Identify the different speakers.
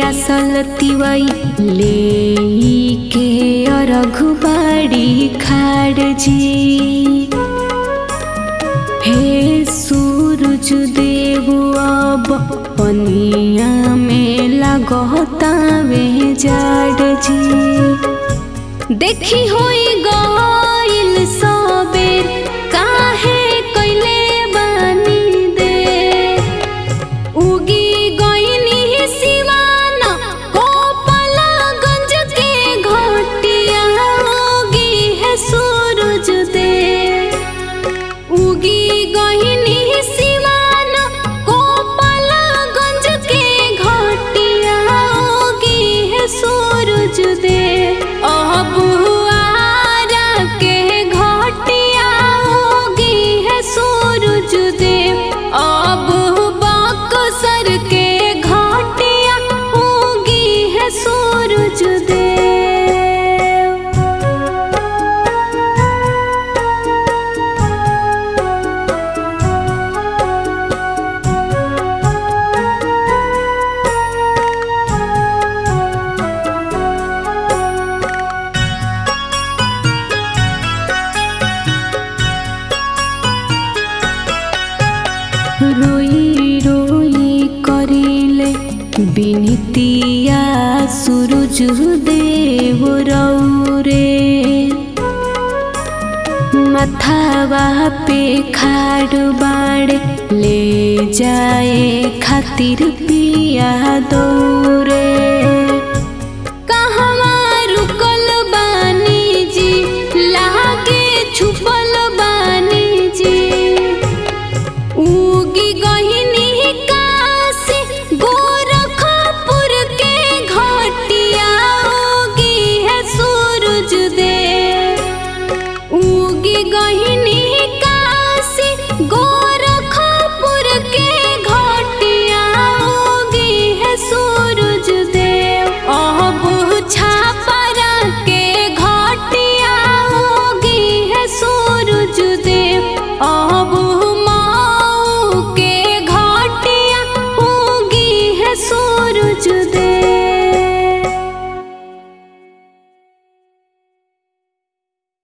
Speaker 1: पियासल तिवई ले के अरघुबाड़ी खाड़ जी हे सूरज देव अब पनिया में लगतावे जाड़ जी देखी होई गइल सबेर काहे कइले बानी दे उगी गइनी सिवान गोपालगंज के घटिया उगी है सूरज दे उगी गइनी सिवान गोपालगंज के घटिया उगी है सूरज दे अब आरा के घटिया उगी है सूरज दे अब बक्सर के घटिया उगी है सूरज दे रोई रोई करिले बिनतिया सूरज देव रौरे मथावा पे खाड़ बाड़े ले जाए खातिर पिया दौरे